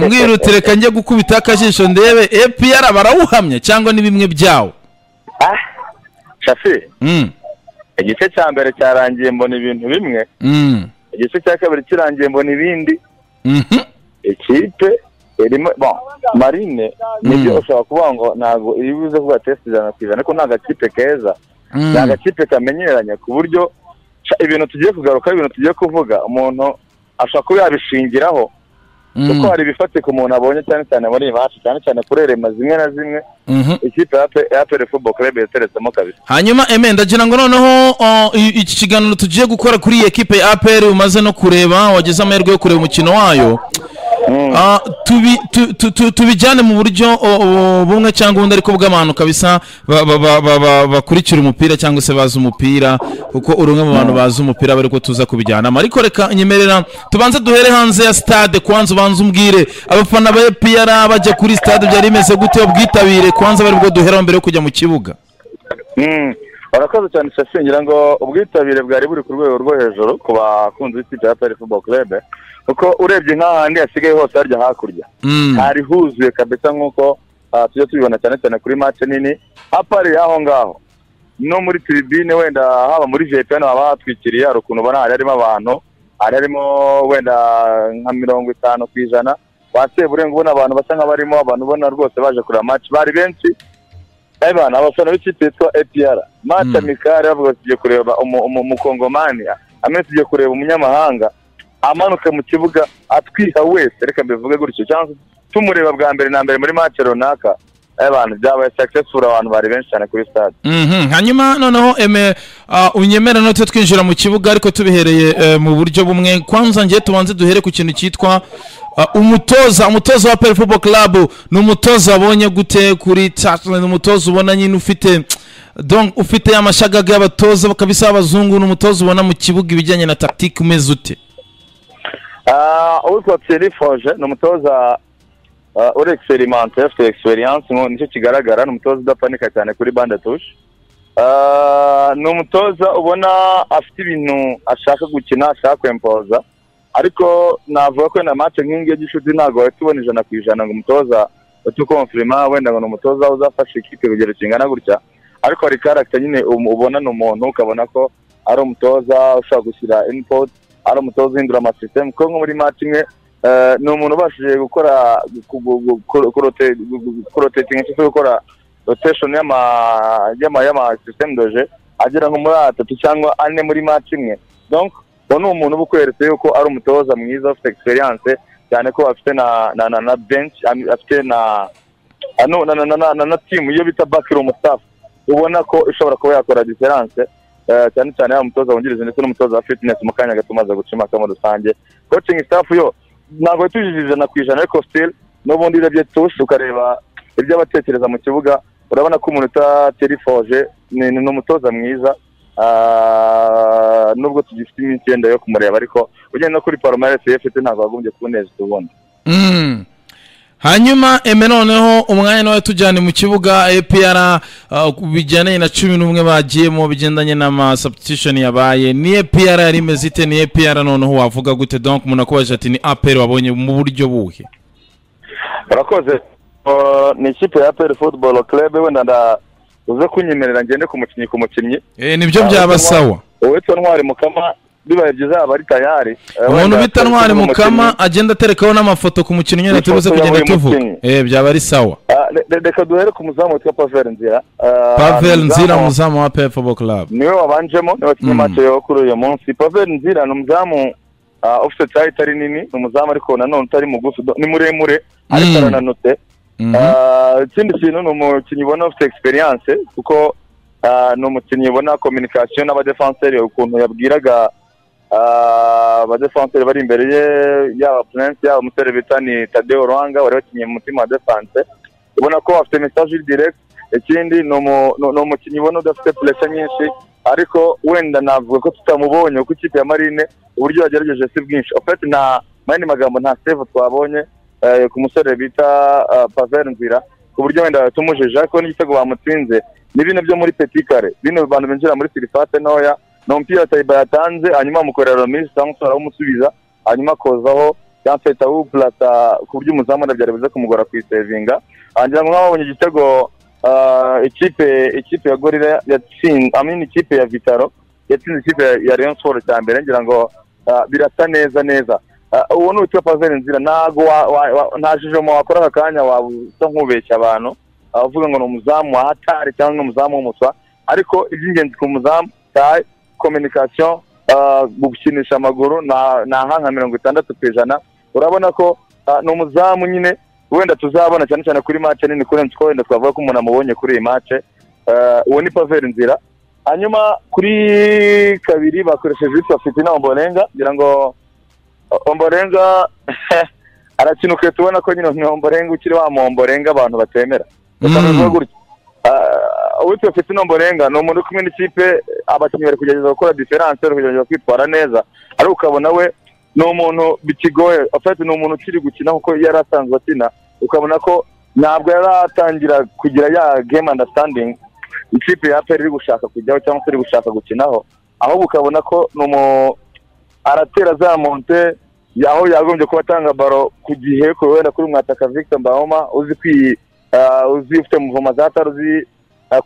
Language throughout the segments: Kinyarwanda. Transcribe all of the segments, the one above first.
umwirutire reka njye gukubita akajisho ndebe epr barawuhamya cyangwa ni bimwe byawo ah shafi Mm, igice cya mbere cyarangiye mbona ibintu bimwe mm, igice cya kabiri kirangiye mbona ibindi mhm. ikipe irimo bon marine nibyo ushobora kuvuga ngo ntabwo iri buze kuba tesite ijana ku ijana ariko ni agakipe keza Mm, ni agakipe kamenyeranye ku buryo ca- ibintu tugiye kugaruka ibintu tugiye kuvuga umuntu ashobora kuba yabishingiraho mm, kuko hari ibifatika umuntu abonye cyane cyane muri iyi match cyane cyane kurerema zimwe na zimwe mhm. ikipe ya Pe- ya pere fubo kurebe yateretsemo kabisa hanyuma eme ndagira ngo noneho o, i- iki kiganiro tugiye gukora kuri iyi ekipe ya apr umaze no kureba wagize amahirwe yo kureba umukino wayo Mm. Ah, tubi- tu- tu- tu- tubijyane mu buryo o- o, bumwe cyangwa ubundi ariko bw'abantu kabisa ba- ba- ba- ba- ba- bakurikira umupira cyangwa se bazi umupira kuko uri umwe mu bantu bazi umupira bari ko tuza kubijyanamo ariko reka nyemerera tubanze duhere hanze ya stade kwanza ubanze umbwire abafana ba epr bajya kuri stade byari bimeze gute ubwitabire kwanza bari bwo duheraho mbere yo kujya mu kibuga Mm. urakoze cyane shafi ngira ngo ubwitabire bwari buri ku rwego rwo hejuru ku bakunzi b'ikipe ya pere fubo kurebe kuko urebye nk'ahandi hasigaye hose harya hakurya Mm. hari huzuye kabisa nk'uko ah, tujya tubibona cyane cyane kuri match nini hapari aho ngaho no muri tribune wenda haba muri jeta hano haba hatwikiriye hari ukuntu ubona hari harimo abantu hari harimo wenda nka mirongo itanu ku ijana wasebure ngo ubona abantu basa nk'abarimo abantu ubona rwose baje kureba match bari benshi Eban, abafana b'ikipe yitwa APR match Mm. amikare bavuga tugiye kureba umu- umu- umukongomani amwe tugiye kureba umunyamahanga amanuka mu kibuga atwiha wese reka mbivuge gutyo cyangwa se tumureba bwa mbere na mbere muri match runaka abantu byabaye successful abantu bari benshi cyane kuri stade Mhm, hanyuma noneho eme ah, unyemera note twinjira mu kibuga ariko tubihereye eh, mu buryo bumwe kwanza ngiye tubanze duhere ku kintu cyitwa ah, umutoza umutoza wa peri football club ni umutoza wabonye gute kuri Tatlan umutoza ubona nyine ufite donc ufite amashagaga y'abatoza kabisa y'abazungu ni umutoza ubona mu kibuga ibijyanye na tactique umeze ute Ah, uwitwa Thierry Forge ni umutoza ah, uri experimente afite experience ngo nicyo kigaragara ni umutoza udapanika cyane kuri bande touche Ah, ni umutoza ubona afite ibintu ashaka gukina ashaka kwempoza ariko navuga ko na match nk'ingi y'igicuti ntabwo wahita ubona ijana ku ijana ngo umutoza utukonfirima wenda ngo ni umutoza uzafasha ikipe kugera kingana gutya ariko hari karagita nyine um- ubona ni umuntu ukabona ko ari umutoza ushobora gushyira input ari umutoza uhindura amasisitemu kuko nko muri match imwe eh, ni umuntu ubashije gukora gu- gu- gu- ku- kurote- gu- gu- kurotetinga cyangwa se gukora rotation y'ama y'ama y'ama system doje agera nko muri atatu cyangwa ane muri match imwe donc uwo ni umuntu uba ukweretse yuko ari umutoza mwiza ufite experience cyane ko afite na na na, na bench am- afite na ano na na na, na, na, na team iyo bita backroom staff ubona ko ishobora kuba yakora difference eh, cyane cyane yaba umutoza wungirije ndetse n'umutoza wa fitness mu kanya gato umaze guca impaka muri rusange coaching staff yo ntabwo yatujije ijana ku ijana ariko still n'ubundi urebye tusi ukareba ibyo abatekereza mu kibuga urabona ko umuntu utatirifoje ni ni- ni umutoza mwiza ah, nubwo tugifite iminsi yenda yo kumureba ariko ugenda no kuri palomares ye afite ntabwo wagombye kubunezeza ubundi Mm. hanyuma eme noneho umwanya nawe tujyane mu kibuga epr bijyanye na cumi n'umwe bagiyemo bigendanye n'amasubstitution yabaye ni epr yari imeze ite ni epr noneho wavuga gute donc umuntu akubaje ati ni apr wabonye mu buryo buhe urakoze Ah, ni ikipe ya peri futuboro kerebe wenda nda- uze kunyemerera ngende ku mukinnyi ku mukinnyi e, nibyo byaba sawa uwitwa ntwari mukama bibaye byiza yaba ari tayari Eh, umuntu wenda bita turi ntwari kumwe mukama agenda aterekaho n'amafoto ku mukinnyi nyine Ifoto tubuze ya kugenda buri tuvuga mukinnyi. Eh, byaba ari sawa Ah, re- re- reka duhere ku muzamu witwa pavel nzira Ah, pavel nzira muzamu- umuzamu wa pep football club niwe wabanjemo niwe wakinnye Mm. match yo kuri uyu munsi pavel nzira ni umuzamu ah, ufite tayi itari nini ni umuzamu ariko nanone utari mugufi do- ni muremure ariko Mm. arananutse Mhm. Ah, ikindi kintu ni umukinnyi ubona ufite experience kuko ah, ni umukinnyi ubona communication n'abadefenseri ukuntu yabwiraga ah, abadefenseri bari imbere ye yaba prince yaba umusore bita ni tadeo ruhanga wari wakinnye mu mutima wa defense ubona ko afite message iri direct ikindi ni umu- ni- ni umukinnyi ubona udafite pressure nyinshi ariko wenda navuga ko tutamubonye kuko ikipe ya marine uburyo yagerageje si bwinshi ofeti nta mu yandi magambo nta save twabonye eh, ku musore bita ah, pavel nzira ku buryo wenda yatumujije ariko n'igitego bamutsinze ni bino byo muri petit kare bino bantu binjira muri sirifate ntoya ni umupira tayiba yatanze hanyuma amukorera romise cyangwa se aramusubiza hanyuma akozaho yampeta ahubwo ku buryo umuzamu arabyara biza kumugora kuyisevinga wagira ngo nk'ababonye igitego ikipe ikipe ya gorira yatsinze amini ikipe ya vitaro yatsinze ikipe ya leon siporo cya mbere ngira ngo birasa neza neza uwo ni uwitwa paveri nzira ntabwo nta jijoma wakora aka kanya waba usa nk'ubeshya abantu abavuga ngo ni umuzamu wa hatari cyangwa umuzamu w'umuswa ariko iby'ingenzi ku muzamu tayi kominikasiyo gukinisha amaguru ni nka mirongo itandatu ku ijana urabona ko ni umuzamu nyine wenda tuzabona cyane cyane kuri mace nini kuri ko wenda twavuga ko umuntu amubonye kuri iyi mace uwo ni paveri nzira hanyuma kuri kabiri bakoresheje uwitwa fitina omborenga kugira ngo omborenga arakina ukwiye tubona ko nyine omborenga ukiri wa momborenga abantu batemera uwitwa fitina omborenga ni umuntu uri kumwe n'ikipe abakinnyi bari kugerageza gukora diferanse bari kugerageza kwitwara neza ariko ukabona we ni umuntu bikigoye afite ni umuntu ukiri gukina kuko yari asanzwe akina ukabona ko ntabwo yari atangira kugira ya game understanding ikipe ya peri iri gushaka kujyaho cyangwa se iri gushaka gukinaho ahubwo ukabona ko ni umu aratera za monte aho yagombye kuba atanga baro ku gihe ku wenda kuri mwataka victor mbahoma uzi kwi uzi ufite muvoma za taro uzi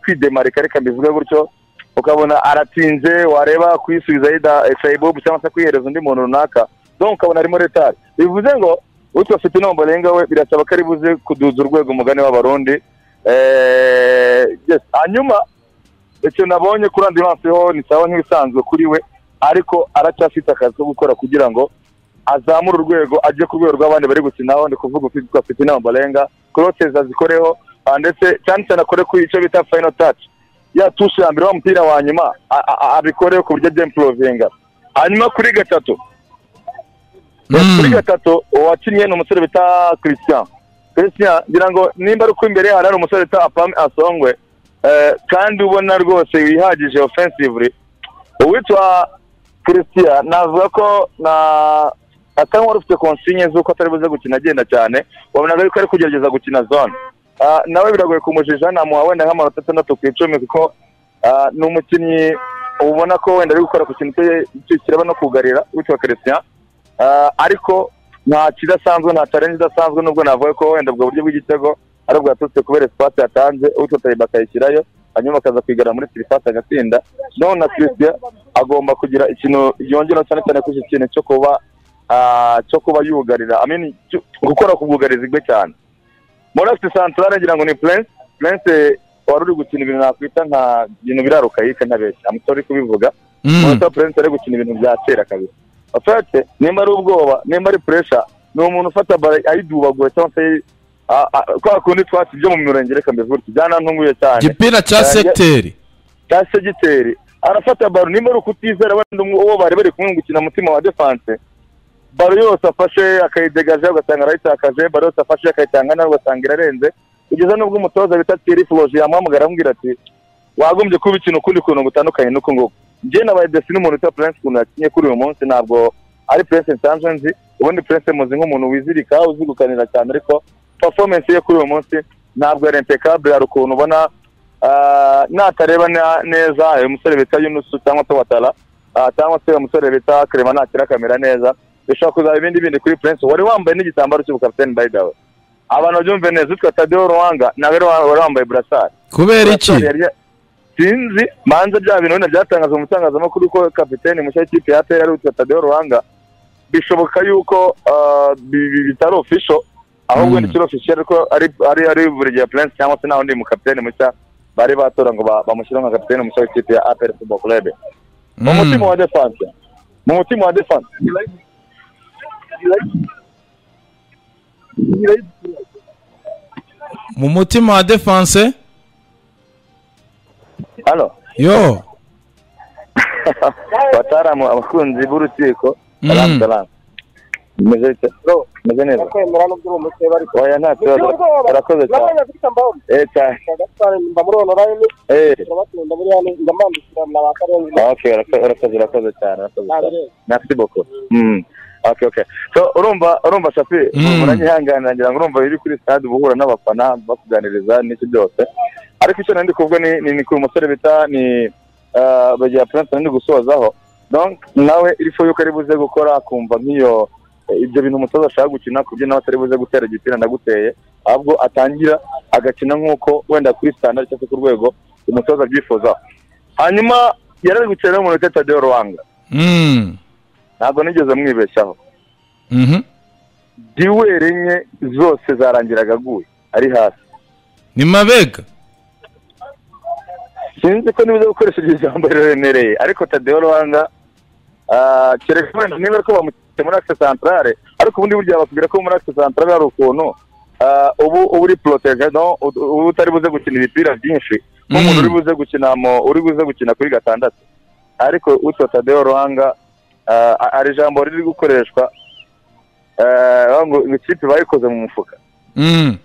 kwidemarika reka mbivuge gutyo ukabona aratinze wareba kuyisubiza yida sayibobu cyangwa se kwihereza undi muntu runaka donc ukabona arimo retari bivuze ngo utwo afite intombo renga we birasaba ko ari buze kuduza urwego umugani w'abarundi hanyuma icyo nabonye kuri andi maso ni sawa nk'ibisanzwe kuri we ariko aracyafite akazi ko gukora kugira ngo azamura urwego ajye ku rwego rw'abandi bari gukinaho ni kuvuga ufite afite inama barenga koroteza zikoreho ndetse cyane cyane akore ku icyo bita fayino taci ya tushe ya mbere wa mupira wa nyuma abikore ku buryo ajya imporovinga hanyuma kuri gatatu kuri gatatu uwakinnye ni umusore bita christian christian ngira ngo nimba ari uko imbere hari hari umusore bita apame asongwe kandi ubona rwose wihagije ofensivuri uwitwa christian navuga ko na asa nk'uwari ufite konsinye z'uko atari buze gukina agenda cyane wabonaga yuko ari kugerageza gukina zone nawe biragoye kumujija namuha wenda nk'amanota atandatu ku icumi kuko ni umukinnyi ubona ko wenda ari gukora ku kintu cye kiraba no kugarira witwa christian ariko nta kidasanzwe nta challenge idasanzwe nubwo navuga ko wenda ubwo buryo bw'igitego ari bwaturutse kubera espace yatanze ututaye bakayishyirayo hanyuma akaza kwigara muri sirifasi agatsinda noneho na christian agomba kugira ikintu yongera cyane cyane kuri iki kintu cyo kuba cyo kuba yugarira gukora ku bwugarizi bwe cyane murafite santarare ngira ngo ni purense purense wari uri gukina ibintu nakwita nka ibintu birarukayika ntabeshya amusore uri kubivuga murafite purense ari gukina ibintu bya kera kabiri afite nimba ari ubwoba nimba ari puresha ni umuntu ufata bara ayidubagura cyangwa se kwa kundi twatsi byo mu mirenge reka mbivuge gutya byanantunguye cyane gipira cya segiteri cya segiteri arafata baro nimba ari ukutizera wenda uwo bari bari kumwe gukina umutima wa defanse baro yose afashe akayidegaje ugasanga arayitakaje baro yose afashe akayitanga nawe ugasanga irarenze kugeza n'ubwo umutoza bita tiri foroje yamuhamagara amubwira ati wagombye kuba ikintu ukundi kuntu gutandukanye n'uko nguko njye nabaye desi n'umuntu witwa purense ukuntu yakinye kuri uyu munsi ntabwo ari purense nsanzwe nzi ubundi purense muzi nk'umuntu wizirika uzi gukanira cyane ariko performance ye kuri uyu munsi ntabwo yari impecable hari ukuntu ubona natareba neza uyu musore bita yunusu cyangwa se watara cyangwa se uyu musore bita kerema nakira akamera neza bishobora kuzaba ibindi bindi kuri purense wari wambaye n'igitambaro cy'ubukapitani by the way abantu babyumve neza witwa tadeyo ruwanga nawe wari wambaye burasari kubera iki sinzi manza bya bintu wenda byatangazwa mu bitangazamakuru ko kapitani mushya w'ikipe ya peyari ari witwa tadeyo ruwanga bishoboka yuko bitari ofisho ahubwo ni kiro ofisho ariko ari ari buri gihe purense cyangwa se n'aho ndi mu kapitani mushya bari batora ngo bamushyire nka kapitani mushya w'ikipe ya aperi futuboro kurebe mu mutima wa defanse mu mutima wa defanse mu mutima wa defanse hano yo batari abakunzi b'urukiko meze neza oya nta kibazo urakoze cyane urakoze urakoze cyane merci beaucoup okay okay so urumva urumva shafi uranyihangana ngira ngo urumva iri kuri stade uba n'abafana bakuganiriza n'iki byose ariko icyo nari ndi kuvuga ni ni ku musore bita ni bagira prince nari gusozaho donc nawe iri fo yuko ari buze gukora akumva nk'iyo ibyo bintu umutoza ashaka gukina ku buryo nawe atari buze gutera igipira ndaguteye ahubwo atangira agakina nk'uko wenda kuri sitandari cyangwa se ku rwego umutoza abyifuzaho hanyuma yari ari gukinira n'umuntu tadeyo ruwanga Mm. ntabwo nigeze mwibeshyaho Mhm. duweri enye zose zarangiraga aguye ari hasi ni mabega sinzi ko niba uzi gukoresha iryo jambo riremereye ariko tadeyo ruhanga kereka wenda niba ariko bamutse muri akise santarare ariko ubundi burya bakubwira ko muri akise santarare hari ukuntu ah, ubu uba uri porotegedo uba utari buze gukina ibipira byinshi nk'umuntu Mm. uri buze gukina mu uri buze gukina kuri gatandatu ariko utwo tadeyo ruhanga ah, a- hari ijambo riri gukoreshwa ah, bavuga ngo ikipe bayikoze mu mufuka Mm.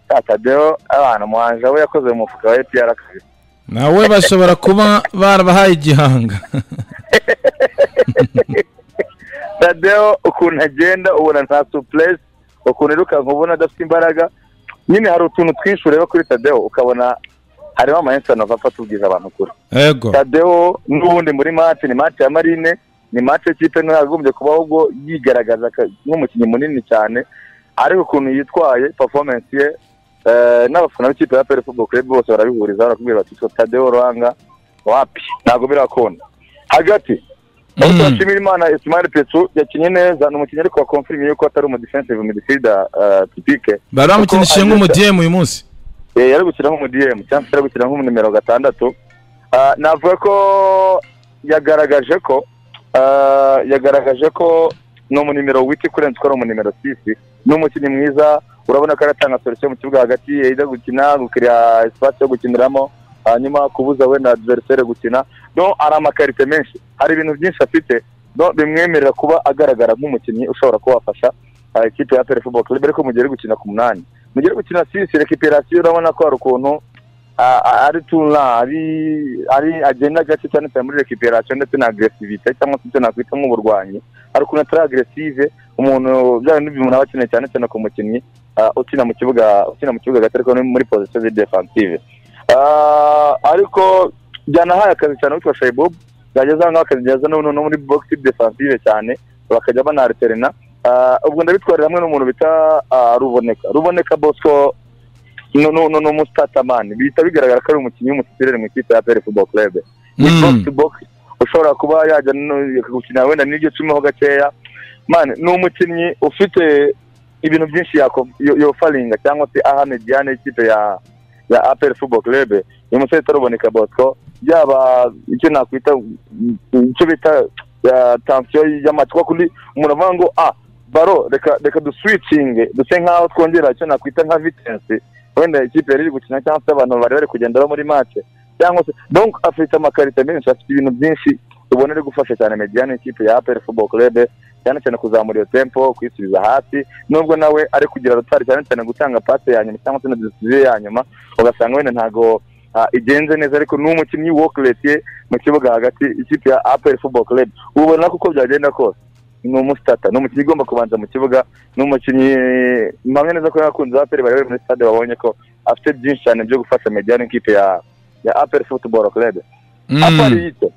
Ah, tadeyo abantu umuhanja we yakoze mu mufuka wa epr akazi nawe bashobora kuba barabahaye igihanga tadeyo ukuntu agenda ubona nta supuresi ukuntu yirukanka ubona adafite imbaraga nyine hari utuntu twinshi ureba kuri tadeyo ukabona harimo amahenisani apfa atubwiza abantu kure ego tadeyo n'ubundi muri mati ni mati ya marine ni mati y'ikipe ntagombye kuba ahubwo yigaragaza ka- nk'umukinnyi munini cyane ariko ukuntu yitwaye performance ye eh, n'abafana b'ikipe ya peri futuboro kurebu bose barabihurizaho barakubwira bati "So tadeyo ruhanga wapi ntabwo birakunda hagati aho Mm. turashimira imana ismail petru yakinnye neza ni umukinnyi ariko wa confirm yuko atari umu defensive midfielder eh, typique bari bamukinishije Kuko- nk'umudiyemu uyu munsi Eh, yari gukina nk'umudiyemu cyangwa se yari gukina nk'umunimero gatandatu Ah, navuga ko yagaragaje ko ah, yagaragaje ko ni umunimero witi kurenza uko ari umunimero sisi ni umukinnyi mwiza urabona ko aratanga solution mu kibuga hagati yajya gukina gukira espace yo gukiniramo hanyuma kubuza wenda adversaire gukina no ari amakarite menshi hari ibintu byinshi afite no bimwemerera kuba agaragara nk'umukinnyi ushobora kuba wafasha ah, ikipe ya Pele Football Club ariko mu gihe ari gukina ku munani mu gihe ari gukina sisi recuperation urabona ko hari ukuntu ah, ah, ari tuna ari ari agenda gace cyane cyane muri recuperation ndetse na aggressivité cyangwa se ibyo nakwita nk'uburwanyi hari ukuntu atari aggressive umuntu bya bindi umuntu aba akeneye cyane cyane ku mukinnyi ah, ukina mu kibuga ukina mu kibuga gato ariko ni muri position de defensive Ah, ariko byanahaye akazi cyane witwa Shaibob yageze aho ngaho akageza no no muri box defensive cyane bakajya banariterena Ah, ubwo ndabitwarira hamwe n'umuntu bita ah, ruboneka ruboneka bosco ni umusitatamani bihita bigaragara ko ari umukinnyi w'umusitiri mu ikipe ya peri futuboro kurebe ni Mm. bogisi bogisi ushobora kuba yajya no- gukinira wenda n'iryo cumiho gakeya mani ni umukinnyi ufite ibintu byinshi yako- yo- yofaringa cyangwa se ahana igihane ikipe ya ya aperi futuboro kurebe uyu musore witwa ruboneka bosco yaba icyo nakwita mm, icyo bita ah, tansiyo y'amatwi kuko undi umuntu avuga ngo ah baro reka reka duswicinge duse nk'aho twongera icyo nakwita nka vitensi wenda ikipe yari iri gukina cyangwa se abantu bari bari kugenderaho muri make cyangwa se donc afite amakarita menshi afite ibintu byinshi ubona ari gufasha cyane mediane ikipe ya aperi football club cyane cyane kuzamura iyo tempo kwisubiza hasi nubwo nawe ari kugira rutari cyane cyane gutanga pase ya nyuma cyangwa se na decisiyo ya nyuma ugasanga wenda ntabwo ah, igenze neza ariko ni umukinnyi work rate ye mu kibuga hagati ikipe ya aperi football club ubona kuko byagenda kose ni umusitata ni umukinnyi ugomba kubanza mu kibuga ni umukinnyi mpamya neza ko yakunze aperi bari bari muri stade babonye ko afite byinshi cyane byo gufasha mediane nk'ipe ya ya aperi futuboro club apari Mm. yito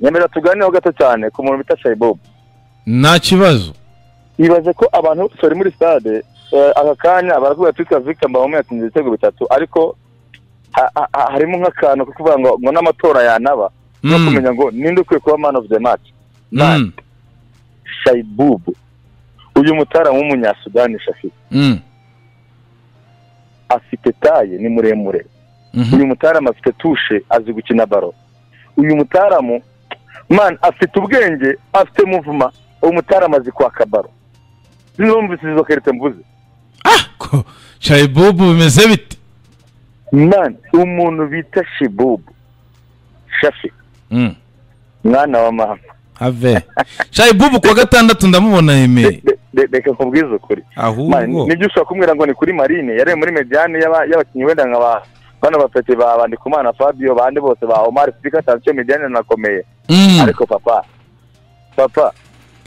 nyemera tuganireho gato cyane ku muntu bita shayibobu nta kibazo ibaze ko abantu bose bari muri stade eh, aka kanya barakubwira twitwa victor mbabamo yatsinze ibitego bitatu ariko ha- ha- ha- harimo nk'akantu ko kuvuga ngo ngo n'amatora yanaba no Mm. kumenya ngo ninde ukwiye kuba man of the match Mm. shaibubu uyu mutaramu w'umunyasudani shafi Mm. afite taye ni muremure Mhm. uyu mutaramu afite tushe azi gukina baro uyu mutaramu man afite ubwenge afite muvuma uwo mutaramu azi kwaka baro sinumvise izo karite mvuze ah ko shayibubu bimeze bite man umuntu bita shibubu shafi Mm. mwana wa mama have shayibubu kuwa gatandatu ndamubona yemeye Re- re- reka nkubwize ukuri Man, ahubwo nibyo ushobora kumbwira ngo ni kuri marine yari muri mediane y'aba- y'abakinnyi wenda nka ba bano bapeti ba bandikumana fabio bande bose ba omar sika tansiyo mediane nakomeye Mm. ariko papa papa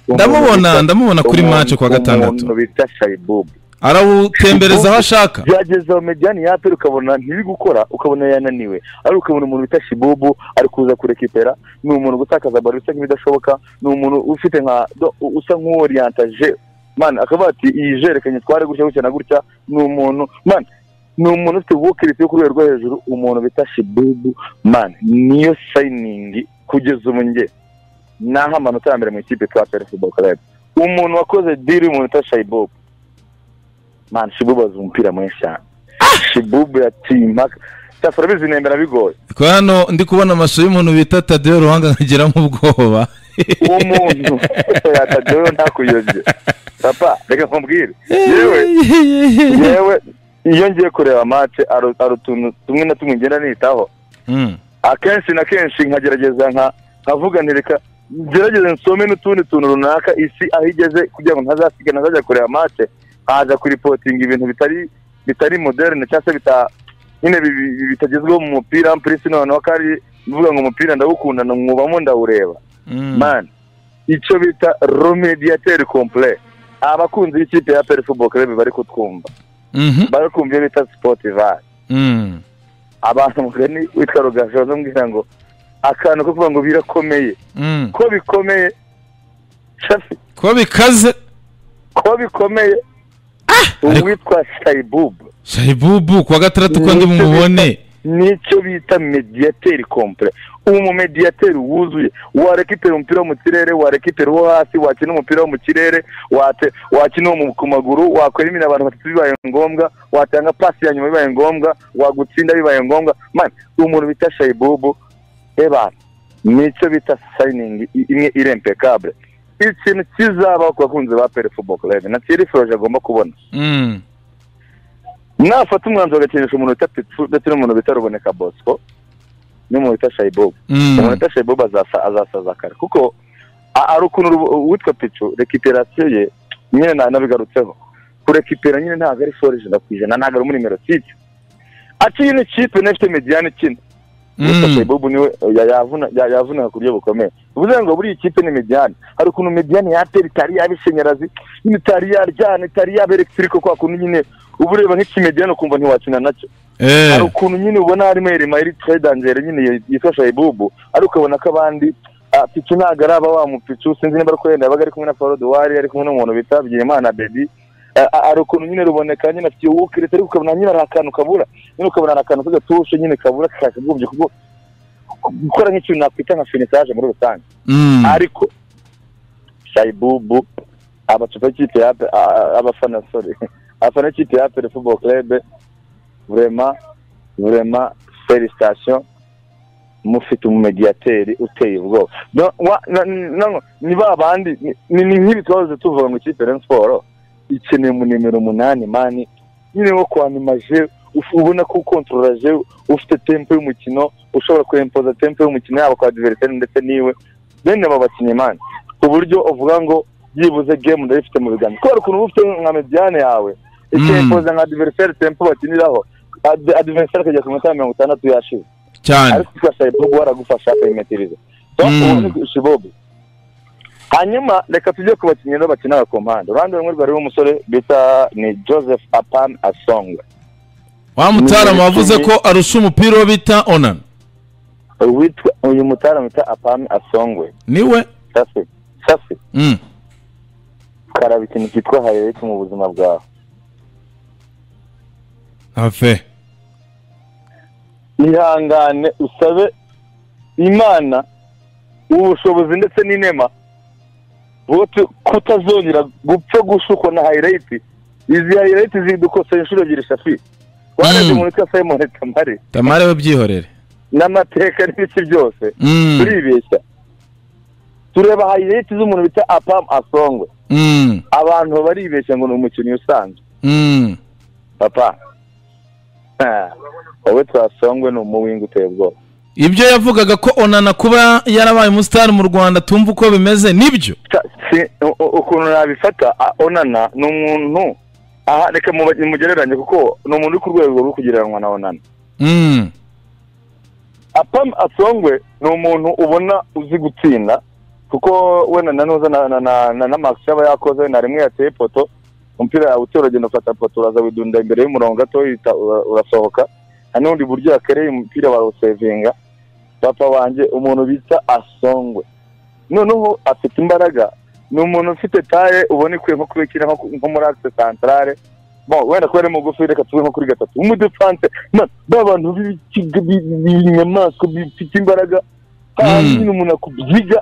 Ndamubona- umuntu bita- ndamubona kuri umuntu- match kuwa gatandatu. umuntu bita shayibubu arawutembereza aho ashaka byageze aho mediyani yapera ukabona ntiri gukora ukabona yananiwe ariko ukabona umuntu wita shibubu ari kuza kurekipera ni umuntu gutakaza baro usa nk'ibidashoboka ni umuntu ufite nka do- usa nk'uworiyantaje mani akavuga ati iyi jerekanye twari gutya gutya na gutya ni umuntu mani ni umuntu ufite ubukirisi yo ku rwego rwo hejuru umuntu bita shibubu mani niyo sayiningi kugeza ubu nge naho amanota ya mbere mu ikipe twa pere futuboro karabu umuntu wakoze diri umuntu bita shayibubu mani shibubu azi umupira mwinshi cyane shibubu yateye impaka cyafura bizi nemera bigoye ko hano ndi kubona amashusho y'umuntu bita tadeyo ruhanga nkagiramo ubwoba umuntu yatadewe ntakuyobye papa reka nkubwire yewe yewe iyo ngiye kureba mace hari utuntu tumwe na tumwe ngenda nitaho Mm. akenshi na kenshi nkagerageza nka nkavuga nti reka ngerageze nsome n'utundi tuntu runaka isi aho igeze kugira ngo ntazasiga ntazajya kureba mace nkaza kuripotinga ibintu bitari bitari moderne cyangwa se bita nyine bi- bi- bitagezweho mu mupira mpurisi noneho ko ari mvuga ngo umupira ndawukunda mwubamo ndawureba Mm. man icyo bita remediateur complet abakunzi b'ikipe ya peri football club bari kutwumva Mhm. bari kumva iyo bita spotify Mm. abantu mugani witwa rugaju bazamubwira ngo akantu ko kuvuga ngo birakomeye Mm. ko bikomeye shafi ko bikaze ko bikomeye uwitwa shaibub shayibubu kuwa gatandatu ko ndi mumubone nicyo bita mediateur complet umumediateur wuzuye warekipera umupira wo mu kirere warekipera uwo hasi wakina umupira wo mu kirere wate- wakina uwo mu- ku maguru wakwera imina abantu batatu bibaye ngombwa watanga pasi ya nyuma bibaye ngombwa wagutsinda bibaye ngombwa man umuntu bita shayibubu eba nicyo bita sayiningi i- imwe irempekabure ikintu kizabaho ku bakunzi ba pere football club na thierry froge agomba kubona Mm. nafata umwanzuro agakinisha umuntu bita pitfu ndetse n'umuntu bita ruboneka bosco n'umuntu bita shayibobu umuntu Mm. bita shayibobu azasa- azasaza kare kuko a- hari ukuntu rubo- uwitwa pitfu rekiperasiyo ye nyine na- nabigarutseho kurekipera nyine ntabwo ari foro ijana ku ijana ntabwo ari muri nimero tipe akiyi ni kipe n'ifite mediyani ikina witwa Mm. shayibobu niwe ya- yavuna- ya- yavunika ku buryo bukomeye bivuze ngo buriya kipe ni mediyani hari ukuntu mediyani yatera itari yaba ishanyarazi nyine itari yaryana itari yaba elegitiri kwa kuntu nyine uba ureba nk'ikimediyani ukumva ntiwakina nacyo hari Eh. ukuntu nyine ubona harimo Yerima iri tredangere nyine yitwa Shaibubu ariko ukabona ko abandi ah, Pichu ntabwo araba wa mupicu sinzi niba ariko yenda yabaga ari kumwe na Paul Duwari ari kumwe n'umuntu bita Byimana Baby Ah, ah, hari ukuntu nyine ruboneka nyine afite uwukiretse ariko ukabona nyine hari akantu kabura nyine ukabona hari akantu k'agatushe nyine kabura kakagombye kuko gukora nk'ikintu nakwita nka finitaje muri rusange Mm. ariko shaibubu abacupa kipe ya Ape- a- a- abafana sorry abafana kipe ya apere football club vraiment vraiment félicitation mufite umumediateri uteye ubwoba No, wa- na- na- ni ba bandi ni- ni nk'ibi twahoze tuvuga ngo ikipe Rayon Sport ikeneye mu nimero umunani mani nyine wo kwanimaje uf- ubona ko ukontroraje ufite tempo y'umukino ushobora kwempoza tempo y'umukino yaba kwa diveriseri ndetse n'iwe bene abo bakinnyi mani ku buryo uvuga ngo byibuze game ndayifite mu biganza kubera ukuntu uba ufite nka mediyane yawe ikempoza nka diveriseri tempo bakiniraho adiveriseri akajya ku minota ya mirongo itandatu yashize cyane ariko ugashaka ibyo guhora gufasha kuyimetiriza Mm. ubu ni shibobu hanyuma reka tujye ku bakinnyi rero bakina ku mpande uruhande rumwe rwariho umusore bita ni joseph apan asonga wa mutarama wavuze ko arusha umupira uwo bita onan witwa uyu mutara bita apan asongwe niwe safi safi Mm. karaba ikintu cyitwa hayirayiti mu buzima bwawe afe ihangane usabe imana ubushobozi ndetse n'inema bote kutazongera gupfa gushukwa na hayirayiti izi hayirayiti zidukoseye inshuro ebyiri shafi warebye Mm. umuntu witwa simon tamare tamare we byihorere n'amateka n'ibiki byose Mm. turibeshya tureba hayirayiti z'umuntu bita apam asongwe Mm. abantu baribeshya ngo ni umukinnyi usanzwe Mm. papa Ah, wowe twasongwe ni umuwinga uteye ubwoba ibyo yavugaga ko onana kuba yarabaye umusitari mu rwanda tumva uko bimeze nibyo Ta- si- u- u- ukuntu nabifata a- onana ni umuntu aha reka muba- mugereranye kuko ni umuntu uri ku rwego rwo kugereranywa na onana Mm. apam asongwe ni umuntu ubona uzi gutsinda kuko we na nanuza na na na na max yaba yakoze na rimwe yateye ipoto umupira yawutera uragenda ufata poto uraza widunda imbere y'umurongo gato uhita ura- urasohoka hari n'ubundi buryo yakereye umupira barawusevinga papa wanjye umuntu bita asongwe noneho afite imbaraga ni umuntu ufite taye ubona ikwiye nko kubikira nko ku- nko muri akise santarare bon wenda kubera ari mugufi reka tube nko kuri gatatu umudefante Man, ba bantu b'ibikiga- bi- b'inyamaswa bifite imbaraga kandi Mm. nyine umuntu akubyiga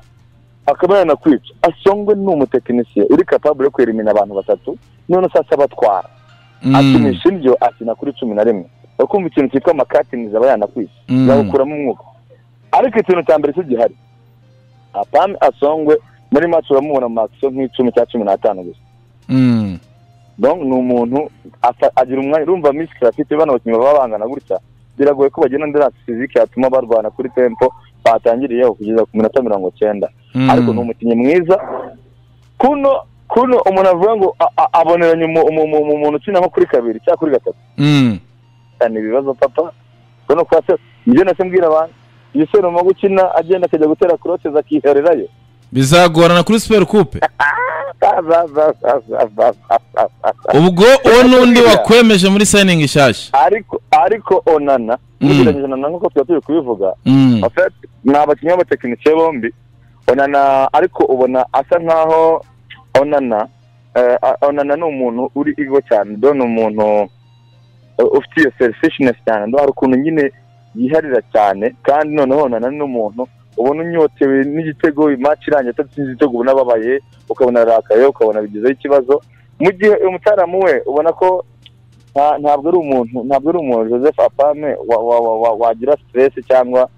akaba yanakwica asongwe ni umutekinisiye uri kapabure yo kwerimina abantu batatu none se abatwara Mm, akinisha indyo akina kuri cumi na rimwe ukumva ikintu cyitwa amakatinizi aba yanakwisi Mm. yawukuramo umwuka ariko ikintu cya mbere cyo gihari apame asongwe muri maci uramubona mu makisiyo nk'icumi cya cumi n'atanu gusa mm, Donc, ni umuntu afa- agira umwanya urumva misi afite bano bakinnyi baba bangana gutya biragoye ko bagenda ndi fizike yatuma barwana kuri tempo batangiriyeho kugeza ku minota mirongo cyenda mm. ariko ni umukinnyi mwiza kuno kuno umuntu avuga ngo a- a- aboneranye umu- umu- umu- umu- umuntu ukina nko kuri kabiri cyangwa kuri gatatu Mm, cyane ibibazo papa ubona ko hasi ibyo nase mbwira abantu iyo se numa gukina agenda akajya gutera kuroteza akihererayo bizagorana kuri super coupe Za- za- za- za- za- za- za- za- za. ubwo uwo n'undi wakwemeje muri signing nshyashya ariko ariko onana Mm. ugereranyije na nkuko tuba turi kubivuga Mm, en fait ni abakinnyi b'abatekinisiye bombi onana ariko ubona asa nkaho onana eh, a- onana ni umuntu uri igo cyane do ni umuntu eh, ufite iyo selfishness cyane do hari ukuntu nyine yiharira cyane kandi noneho onana ni umuntu ubona unyotewe n'igitego imaci irangiye atatsinze igitego ubona ababaye ukabona arakaye ukabona bigizeho ikibazo mu gihe umutaramu we ubona ko nta- ntabwo ari umuntu ntabwo ari umuntu joseph apame wa- wa- wa- wa- wagira stress cyangwa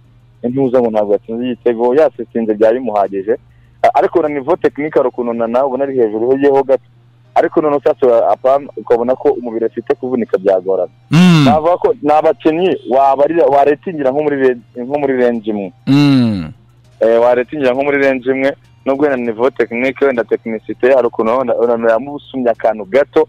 intuza ngo ntabwo yatsinze igitego yasesinze byari bimuhagije A- ariko na nivo tekinike hari ukuntu na nawe ubona ari hejuru yeho gato ariko noneho utasura apame ukabona ko umubiri afite kuvunika byagorana mm, navuga ko ni abakinnyi wabarira waretingira nko muri re- nko muri renji imwe mm, eh, waretingira nko muri renji imwe nubwo wenda nivo tekinike wenda tekinisite hari ukuntu wenda yamusumye akantu gato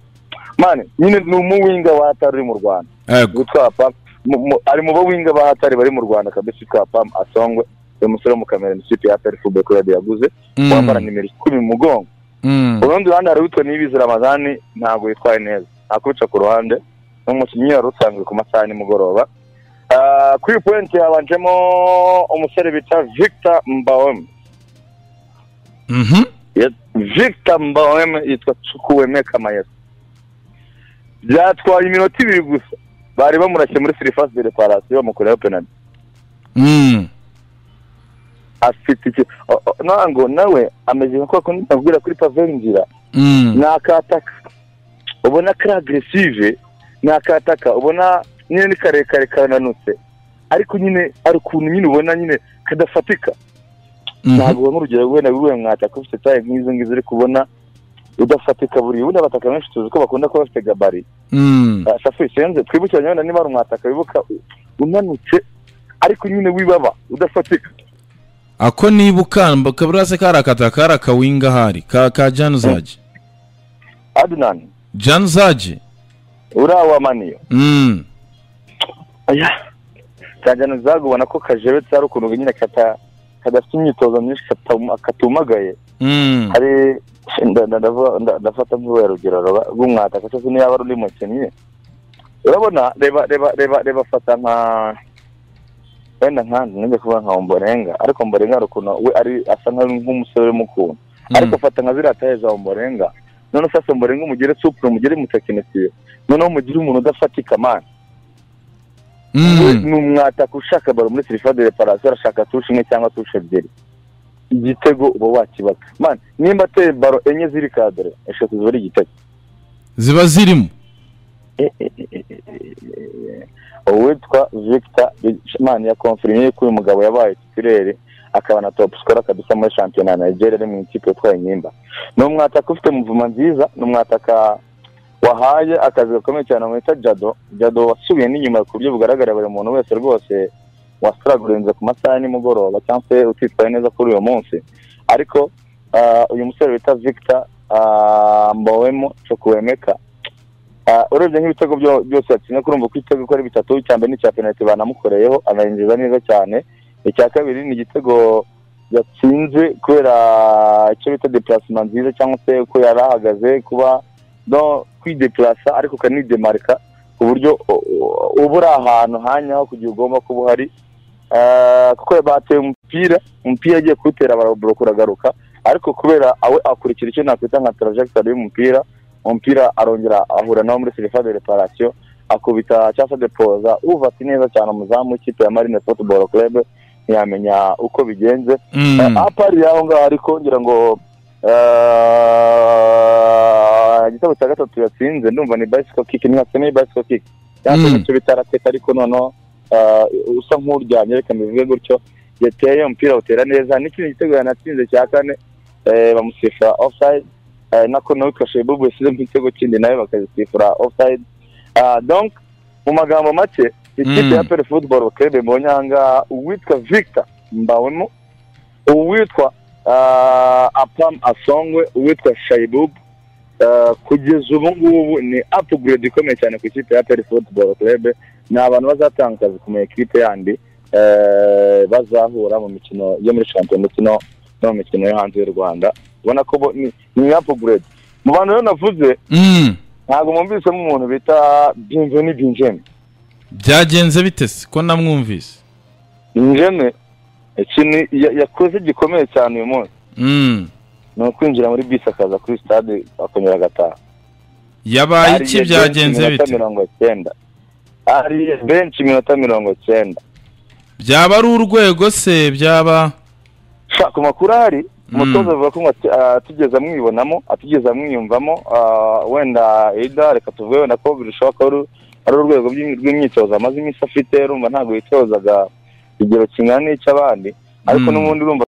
mani nyine ni umuwinga watari uri mu rwanda yego. gutwapa mu- mu- ari mu bawinga ba hatari bari mu rwanda kabisa witwa pam asongwe uyu musore wo mu kamera ni ikipe ya peri fube kuradi yaguze Mm, wambara nimero icumi mu mugongo mm, urundi ruhande hari witwa niyibizi ramadani ntabwo yitwaye neza ntakubica ku ruhande ni umukinnyi wari usanzwe ku masaha ya nimugoroba Ah, kuri puwenti habanjemo umusore bita victor mbawem mhm, Yes, Victor Mbaweme yitwa Chukwueme Kamayesi byatwaye iminota ibiri gusa bari bamurashye muri surface de reparation bamukoreho penalty mm, afite iki o- o- nango nawe ameze nka kwa kundi nabwira kuri pave ngira mm, nakataka ubona kari agressive nakataka ubona nyine ni karekare karananutse ariko nyine ari ukuntu nyine ubona nyine kadafatika mhm, ntabwo ubona urugero wenda wiwe mwataka ufite taye nk'izo ngizo uri kubona udafatika buriya ubundi abataka benshi tuzi ko bakunda kuba bafite gabari mm, Ah, safu isenze twibukiranye wenda niba ari umwataka wibuka u- unanutse ariko nyine wibaba udafatika ako nibuka mba- kaburase karakata kari akawinga hari ka ka januzaje adnan januzaje urawamaniyo mm, aya kajyana zaga ubona ko kajebetse ari ukuntu nyine kata kadafite imyitozo myinshi katuma- katumagaye mm, hari nda- nda- ndavuga- nda- ndafata nk'urwego rugero rwa- rw'umwataka cyose niyo yaba ari undi mukinnyi urabona reba reba reba reba fata nka wenda nka nijya kuvuga nka omborenga ariko omborenga hari ukuntu we ari asa nka- nk'umusore urimo ukuntu ariko fata nka ziriya taye za omborenga noneho ufata omborenga umugire supure umugire mutekinisiye noneho umugire umuntu udafatika mani we mm, ni umwataka ushaka baro muri sirifa de reparasiyo arashaka tushe imwe cyangwa tushe ebyiri igitego uba wakibaka mani nimba ateye baro enye ziri kadere eshatu ziba ari igitego ziba zirimo uwitwa victor mani ya konfirimiye ko uyu mugabo yabaye titulere akaba na topu sikora kabisa muri shampiyona ya nigeria ari mu ikipe yitwaye inyimba ni umwataka ufite muvuma nziza ni umwataka wahaye akazi gakomeye cyane bamwita jado jado wasubiye n'inyuma ku buryo bugaragara buri muntu wese rwose wasitaragurenze ku masaha ya nimugoroba cyangwa se utitwaye neza kuri uyu munsi ariko ah, uyu musore bita victor ah, mbowemo cokuwemeka Ah, urebye nk'ibitego byo- byose yatsinze kurumva ko igitego ko ari bitatu icya mbere n'icya penaliti banamukoreyeho anayinjiza neza cyane icya kabiri ni igitego yatsinze kubera icyo bita deparasima nziza cyangwa se ko yari ahagaze kuba no kwidekarasa ariko ukanidemarika ku buryo u- u- uba uri ahantu hanyaho kugira ugomba kuba uhari Ah, kuko bateye umupira umupira agiye kuwutera baraburoko uragaruka ariko kubera awe akurikira icyo nakwita nka tarajegitari y'umupira umupira arongera ahura nawo muri serifa de reparasiyo akubita cyangwa se depoza ati neza cyane umuzamu w'ikipe ya marine futuboro kurebe ntiyamenya uko bigenze Mm. apari yaho ngaho ariko ngira ngo eh, igitego cya gatatu yatsinze ndumva ni bicycle kick ni nka semi bicycle kick cyangwa se Mm. nicyo bita racket ariko noneho eh, usa nk'uryamye reka mbivuge gutyo yateye umupira awutera neza n'ikindi gitego yanatsinze cya kane eh, bamusifura offside eh, nako nawe kashe bubu yasize nk'igitego kindi nawe bakagisifura offside Ah, donc mu magambo make ikipe Mm. ya pere football club mbonye ahangaha uwitwa victor mbawemo uwitwa ah, apam asongwe uwitwa shayibubu Ah, kugeza ubu ngubu ni upgrade ikomeye cyane ku ikipe ya peri football club ni abantu bazatanga akazi ku ma ekipe yandi eh, bazahura mu mikino yo muri shampiyona ndetse no no mu mikino yo hanze y'u rwanda ubona ko bo- ni ni upgrade mu bantu rero navuze Mm. ntabwo mwumvisemo umuntu bita binjeni binjeni byagenze bite se ko namwumvise binjeni ikintu ya- yakoze gikomeye cyane uyu munsi Mm. ni ukwinjira muri bisi akaza kuri sitade akongera agataha yabaye iki Ariye benshi byagenze iminota bite mirongo cyenda ariye benshi iminota mirongo cyenda byaba ari urwego se byaba Sha, ku makuru ahari Mm. umutoza avuga ko ngo ati- ah, atigeze amwibonamo atigeze amwiyumvamo ah, wenda ida reka tuvuge wenda ko birushaho ko ari- ari urwego rw'im- rw'imyitozo amaze iminsi afite urumva ntabwo yitozaga ikigero kingana n'icy'abandi ariko Mm. n'ubundi urumva